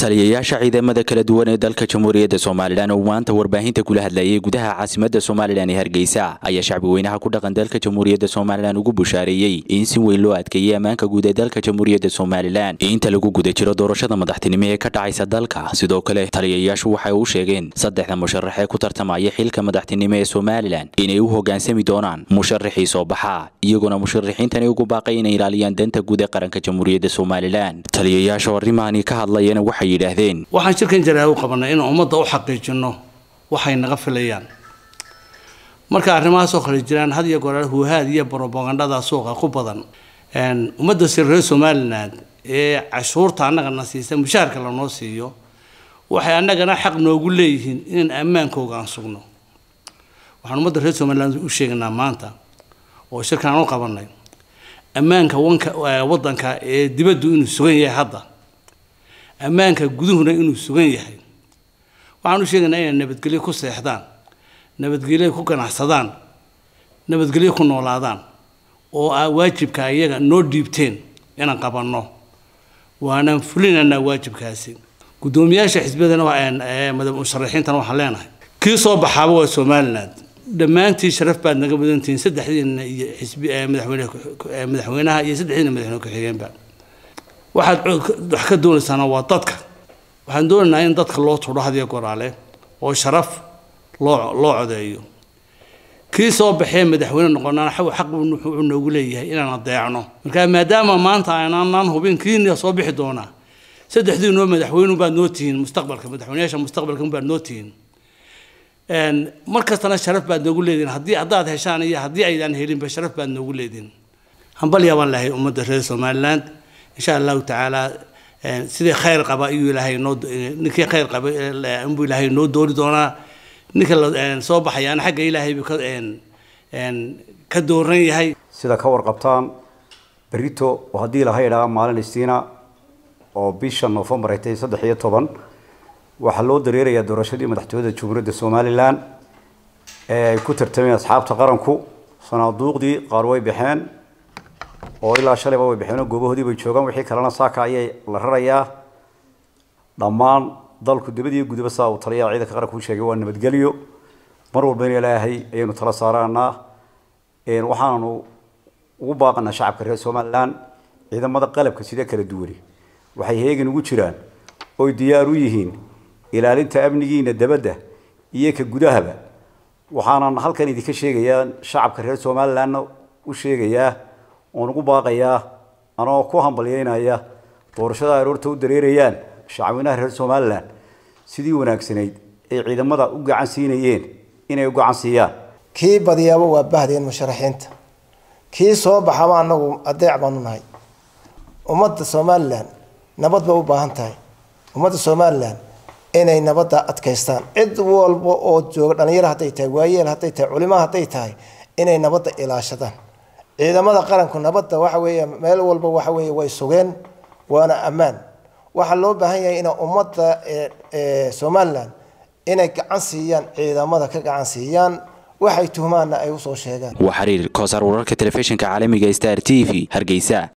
taliyayaasha ciidamada kala duwan ee dalka jamhuuriyadda somalilan oo maanta warbaahinta kula hadlayay gudaha caasimadda somalilan ee hargeysa ayaa shacbi weynaha ku dhaqan dalka jamhuuriyadda somalilan ugu bushaareeyey in si weyn loo adkeeyey ammaanka guud ee dalka jamhuuriyadda somalilan inta lagu guda jiro doorashada madaxtinimo ee ka dhacaysa dalka sidoo kale taliyayaashu waxay u sheegeen saddexda musharax ee ku tartamaya xilka madaxtinimo ee somalilan inay u hoggaansami doonaan musharaxii soo baxa iyagoona musharaxiintani ugu baaqay inay ilaaliyaan danta guud ee qaranka jamhuuriyadda somalilan taliyayaasha oo arrimaani ka hadlayana waxay yidhaahdeen waxaan shirkan jaraa u qabanay inaan ummadda u xaqiijino waxay naga filayaan marka arrimahaasoo kale jiraan had iyo goor huuhaad iyo brobagandhada suuqa ku badan ummadda si reer somaliland ee cashuurta annagana siisa mushaharka lanoo siiyo waxay annagana xaq noogu leeyihiin inaan ammaankooga aan sugno waxaan ummadda reer somaliland u sheegaynaa maanta oo shirkan aan u qabanay ammaanka wanka waddanka ee dibaddu inuu sugan yahay hadda ammaanka guduhuna inuu sugan yahay waxaan u sheegaynaa inay nabadgelyo ku seexdaan nabadgelyo ku ganacsadaan nabadgelyo ku noolaadaan oo ah waajibka iyaga noo dhiibteen inaan qabanno waanaan fulinaynaa waajibkaasi guddoomiyaasha xisbiyadana musharaxiintana waxaan leenahay kii soo baxaaba waa somaliland dhammaantii sharaf baad naga mudantihiin saddexdiina iyo xisbi madaxweyne madaxweynaha iyo saddexdiina madaxweyne ku-xigeenba waxaad wax ka doonaysaana waa dadka waxaan doonaynaa in dadka loo tudho hadiyo goraale oo sharaf loo loo codeeyo kii soo baxee madaxweyne noqonana xaq wuxuu noogu leeyahay inaan adeecno marka maadaama maanta aanaan hubin kiina soo bixi doonaa saddexdiinoo madaxweyne baad noo tihiin mustaqbalka madaxweynayaasha mustaqbalka baad noo tihiin mar kastana sharaf baad noogu leedihin haddii haddaad heshaan iyo haddii aydaan helinba sharaf baad noogu leedihin hambalyaa baan lahay ummadda reer somaliland insha allahu tacaala sidii khayr qaba ayuu ilaahay noo ninkii khayr qaba inbuu ilaahay noo doori doonaa ninka soo baxayaana xagga ilaahay buu ka ka dooran yahay sida ka warqabtaan berito oo haddii ilahay idhaa maalin istiina oo bisha noofembar ay tahay saddex iyo toban waxaa loo dareerayaa doorashadii madaxtooyada jamhuuriyadda somalilan ee ay ku tartameen asxaabta qaranku sanaaduuqdii qaar way baxeen oo ilaa shalayba way baxeen oo goobahoodii bay joogaan wixii kalena saaka ayay la rarayaa dhammaan dalku dibadii gudaba saa uu taliyaa ciidanka qaranku u sheegay waa nabadgelyo mar walba in ilaahay ayaynu tala saaraanaa waxaanu ugu baaqanaa shacabka reer somalilan ciidamada qalabka sida kala duwani waxay heegan ugu jiraan oy diyaar u yihiin ilaalinta amnigiina dabadda iyo ka gudahaba waxaanan halkan idinka sheegayaa shacabka reer somalilandna u sheegayaa oon ugu baaqayaa anoo ku hambalyeynaya doorashada aroorta u dareerayaan shacweynaha reer somalilan sidii wanaagsanayd ay ciidamada u gacan siinayeen inay u gacan siiyaan kii badiyaaba waa bahdeen musharaxiinta kii soo baxaba anagu adeec baanu nahay ummadda somalilan nabad bay u baahan tahay ummadda somalilan inay nabadda adkaystaan cid walba oo jooga dhalinyaro hadday tahay waayeel hadday tahay culimo hadday tahay inay nabadda ilaashadaan ciidamada qaranku nabadda waxa weeye meel walba waxa weeye way sugeen waana ammaan waxaa loo baahan yahay ina ummadda somalilan inay gacan siiyaan ciidamada ka gacan siiyaan waxay tuhmaanna ay usoo sheegaan waa xiriir koosar wararka telefishinka caalamiga star t v hargeysa